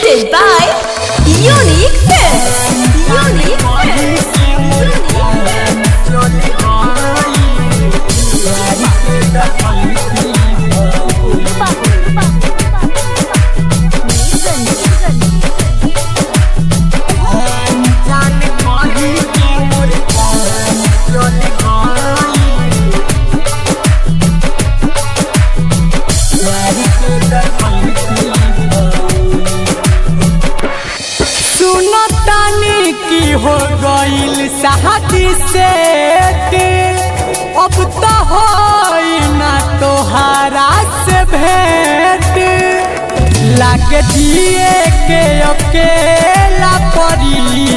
Presented by Unique Films. Unique Films. Unique Films. सुनो तानी की हो गईल शादी से अब तो हो ना तोहारा से भेंट लाग दिए के अकेला परी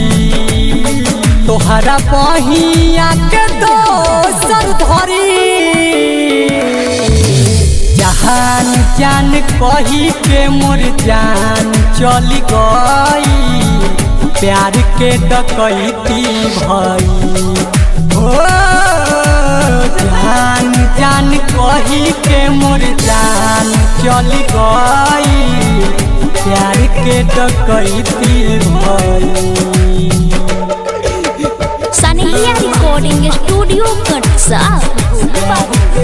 तोहरा बहिया के दोसर धरी जहान जान कही के मोर जान चली गई प्यार के डकैती भई हो जान जान कही के मोर जान चली गई प्यार के डकैती भई Sanehia Recording Studio Katsa.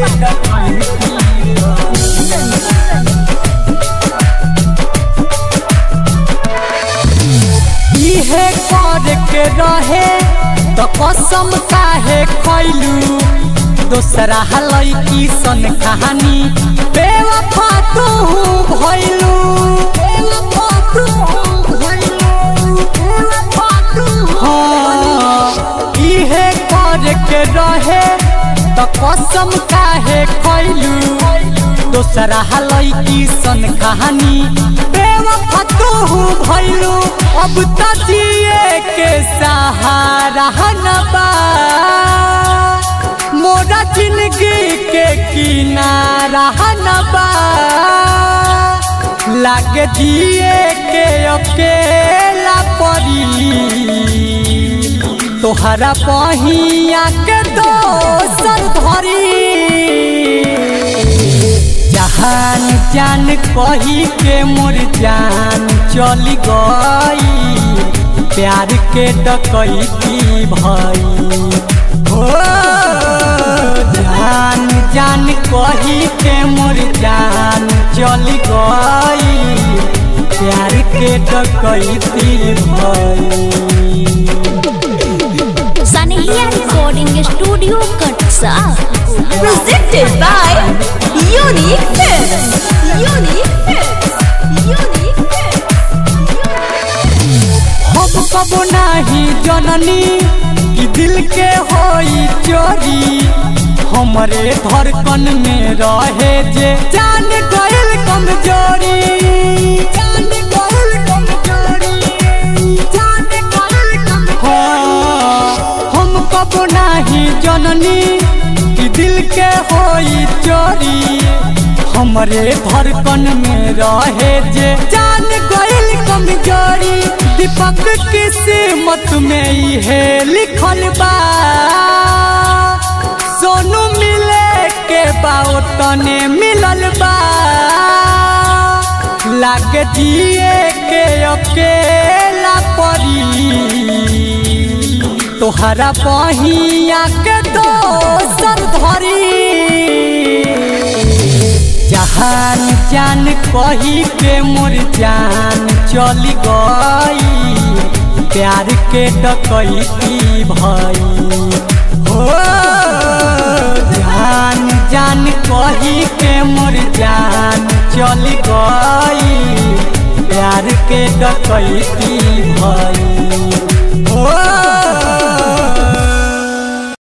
इहे कर के रहे तो कसम काहे खैलू दोसरा लड़की सन कहानी बेवफा तू भइलू बेवफा तू भइलू बेवफा तू हाँ इहे कर के रहे तो कसम काहे खैलू दोसरा लड़की सन कहानी बेवफा तू भइलू अब त जिए के सहारा न बा मोरा जिंदगी के किनारा न बा लाग जिए के अकेला परी तोहरा बहिया के दोसर धरी जहान जान कही के मोर जान चली गई प्यार के डकैती भई हो जान जान कही के मोर जान चली गई प्यार के डकैती भई Sanehia Recording Studio Katsa. Presented by Unique Films. Unique Films. Unique हम कबो नाही जननी कि दिल के होई चोरी हमरे धड़कन में रहे जे जान गइल कमजोरी जान गइल कमजोरी जान गइल कमजोरी हम कबो नाही जननी कि दिल के होई चोरी हमरे धड़कन में रहे जे जान गइल कमजोरी दीपक किस्मत में इहे लिखल बा सोनू मिले के बाओ तने मिलल बा लाग जिए के अकेला परी तोहरा बहिया के दोसर धरी जहान जान कही के मोर जान चली गई प्यार के डकैती भई हो जान जान कही के मोर जान चली गई प्यार के डकैती भई